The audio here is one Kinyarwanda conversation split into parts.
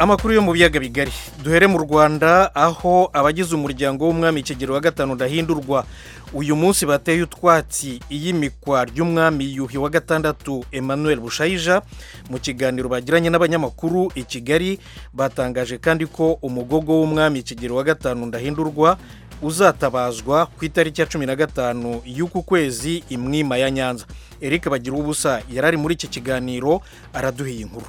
amakuru yo mu biyaga bigari duhere mu rwanda aho abagize umuryango w'umwami kigero wa gatanu udahindurwa uyu munsi bateye utwatsi iyimikwa ry'umwami yuhi wa gatandatu emmanuel bushayija mu kiganiro bagiranye n'abanyamakuru i kigali batangaje kandi ko umugogo w'umwami kigero wa gatanu ndahindurwa uzatabazwa ku itariki ya cumi na gatanu y'uku kwezi imwima ya nyanza eric bagira ubusa yari ari muri iki kiganiro araduhiye inkuru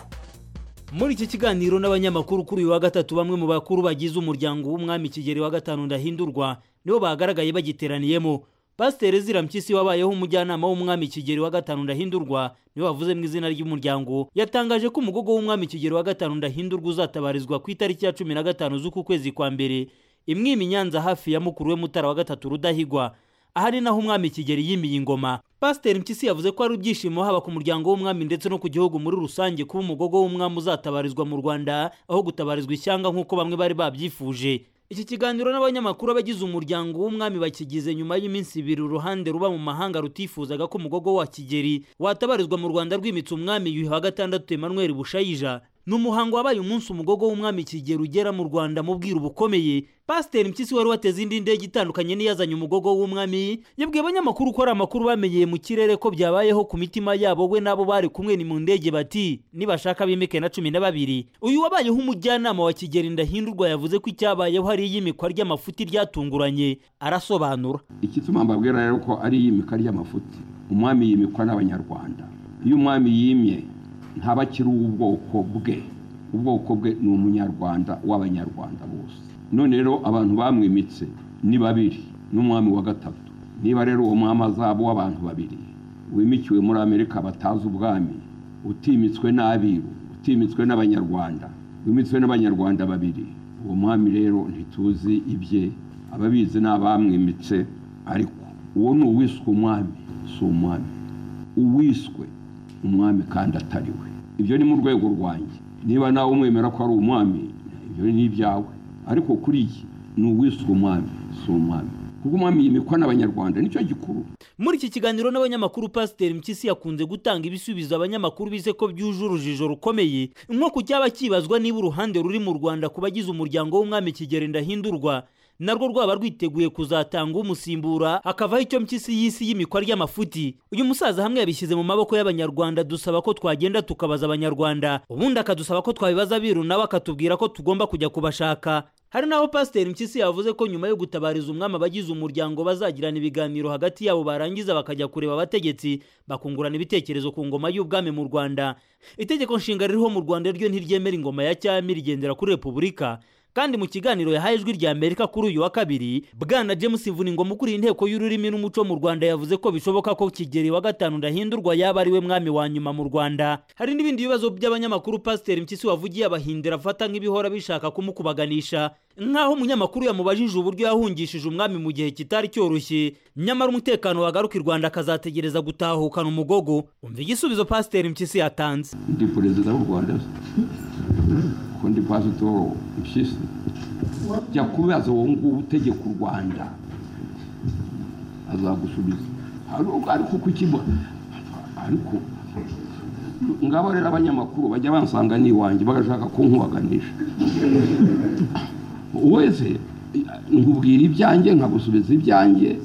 muri iki kiganiro n'abanyamakuru kuri uyu wa gatatu bamwe mu bakuru bagize umuryango w'umwami kigeri wa gatanu ndahindurwa nibo bagaragaye bagiteraniyemo pasiteri zira mpyisi wabayeho umujyanama w'umwami kigeri wa gatanu ndahindurwa niwe wavuze mu izina ry'umuryango yatangaje ko umugogo w'umwami kigeri wa gatanu ndahindurwa uzatabarizwa ku itariki ya cumi na gatanu z'uku kwezi kwa mbere imwima i nyanza hafi ya mukuru we mutara wa gatatu rudahigwa aha ni naho umwami kigeri yimiye ingoma pasiteri mpyisi yavuze ko ari ibyishimo haba ku muryango w'umwami ndetse no ku gihugu muri rusange kuba umugogo w'umwami uzatabarizwa mu rwanda aho gutabarizwa ishyanga nk'uko bamwe bari babyifuje iki kiganiro n'abanyamakuru abagize umuryango w'umwami bakigize nyuma y'iminsi ibiri uruhande ruba mu mahanga rutifuzaga ko umugogo wa kigeri watabarizwa mu rwanda rwimitse umwami yuhi wa gatandatu emmanuel bushayija ni umuhango wabaye umunsi umugogo w'umwami kigero ugera mu rwanda mu bwiru bukomeye pasiteri mpyisi wari wateze indi ndege itandukanye n'iyazanye umugogo w'umwami yabwiye abanyamakuru ko hari amakuru bamenyeye mu kirere ko byabayeho ku mitima yabo we n'abo bari kumwe ni mu ndege bati nibashaka bimike na cumi na babiri uyu wabayeho umujyanama wa kigeri ndahindurwa yavuze ko icyabayeho ari iyimikwa ry'amafuti ryatunguranye arasobanura igituma mbabwira rero ko ari iyimika ry'amafuti umwami yimikwa n'abanyarwanda iyo umwami yimye ntabakiri ubwoko bwe ubwoko bwe ni umunyarwanda w'abanyarwanda bose none rero abantu bamwimitse ni babiri n'umwami wa gatatu niba rero uwo mwami azaba w'abantu babiri wimikiwe muri amerika batazi ubwami utimitswe n'abiru utimitswe n'abanyarwanda wimitswe n'abanyarwanda babiri uwo mwami rero ntituzi ibye ababizi ni abamwimitse ariko uwo ni uwiswe umwami si umwami uwiswe umwami kandi atari we ibyo ni mu rwego rwanjye niba nawe umwemera ko ari umwami ibyo ni ibyawe ariko kuri iki ni uwiswe umwami si umwami kuko umwami yimikwa n'abanyarwanda nicyo gikuru muri iki kiganiro n'abanyamakuru pasiteri mpyisi yakunze gutanga ibisubizo abanyamakuru bize ko byuje urujijo rukomeye nko ku cyaba kibazwa niba uruhande ruri mu rwanda ku bagize umuryango w'umwami kigeri ndahindurwa narwo rwaba rwiteguye kuzatanga umusimbura hakavaho icyo mpyisi y'isi y'imikwa ry'amafuti uyu musaza hamwe yabishyize mu maboko y'abanyarwanda dusaba ko twagenda tukabaza abanyarwanda ubundi akadusaba ko twabibaza biru nawe akatubwira ko tugomba kujya kubashaka hari n'aho pasiteri mpyisi yavuze ko nyuma yo gutabariza umwami abagize umuryango bazagirana ibiganiro hagati yabo barangiza bakajya kureba abategetsi bakungurana ibitekerezo ku ngoma y'ubwami mu rwanda itegeko nshinga ririho mu rwanda ryo ntiryemera ingoma ya cyami rigendera kuri repubulika kandi mu kiganiro yahaye ijwi rya amerika kuri uyu wa kabiri bwana james vuningoma ukuriye inteko y'ururimi n'umuco mu rwanda yavuze ko bishoboka ko kigeri wa gatanu ndahindurwa yaba ari we mwami wa nyuma mu rwanda hari n'ibindi bibazo by'abanyamakuru pasiteri mpyisi wavugiye abahindira afata nk'ibihora bishaka kumukubaganisha nk'aho umunyamakuru yamubajije uburyo yahungishije umwami mu gihe kitari cyoroshye nyamara umutekano wagaruka i rwanda akazategereza gutahukana umugogo umva igisubizo pasiteri mpyisi yatanze ndi perezida w'u rwanda kundi pasitoro mpyisi jya kubaza uwo nguwo utegeka u rwanda azagusubiza ariko kukiba ariko ngabo rero abanyamakuru bajya bansanga n'iwanjye bagashaka kunkubaganisha wese nkubwira ibyanjye nkagusubiza ibyanjye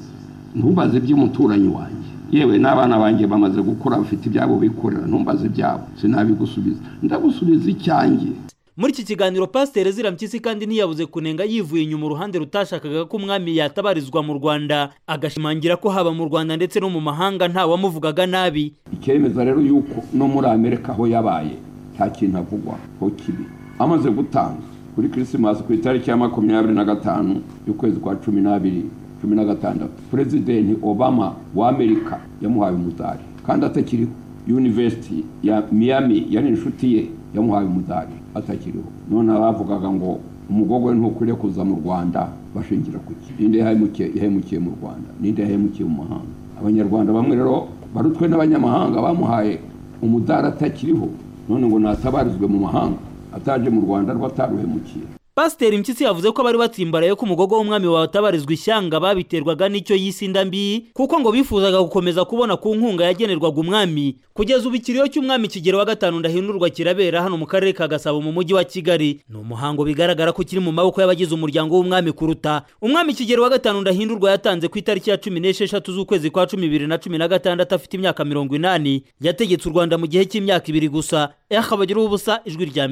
ntubaze iby'umuturanyi wanjye yewe n'abana banjye bamaze gukura bafite ibyabo bikorera ntumbaze ibyabo sinabigusubiza ndagusubiza icyanjye muri iki kiganiro pasiteri zira mpyisi kandi ntiyabuze kunenga yivuye inyuma uruhande rutashakaga ko umwami yatabarizwa mu rwanda agashimangira ko haba mu rwanda ndetse no mu mahanga ntawamuvugaga nabi icyemeza rero yuko no muri amerika aho yabaye nta kintu avugwa ho kibi amaze gutanga kuri kirisimasi ku itariki ya makumyabiri na gatanu y'ukwezi kwa cumi n'abiri cumi na gatandatu perezidenti obama wa amerika yamuhaye umudari kandi atakiriho yunivesiti ya miami yari inshuti ye yamuhaye umudari atakiriho none abavugaga ngo umugogo we ntukwiriye kuza mu rwanda bashingira ku ki ninde yahemukiye mu rwanda ninde yahemukiye mu mahanga abanyarwanda bamwe rero barutwe n'abanyamahanga bamuhaye umudari atakiriho none ngo natabarizwe mu mahanga ataje mu rwanda rwo ataruhemukiye pasiteri mpyisi yavuze ko abari batsimbaraye ko umugogo w'umwami watabarizwa ishyanga babiterwaga n'icyo yise inda mbi kuko ngo bifuzaga gukomeza kubona ku nkunga yagenerwaga umwami kugeza ubu ikiriyo cy'umwami kigero wa gatanu ndahindurwa kirabera hano mu karere ka gasabo mu mujyi wa kigali ni umuhango bigaragara ko kiri mu maboko y'abagize umuryango w'umwami kuruta umwami kigero wa gatanu ndahindurwa yatanze ku itariki ya cumi n'esheshatu z'ukwezi kwa cumi bibiri na cumi na gatandatu afite imyaka mirongo inani yategetse u rwanda mu gihe cy'imyaka ibiri gusa eh abagiraho ubusa ijwi rya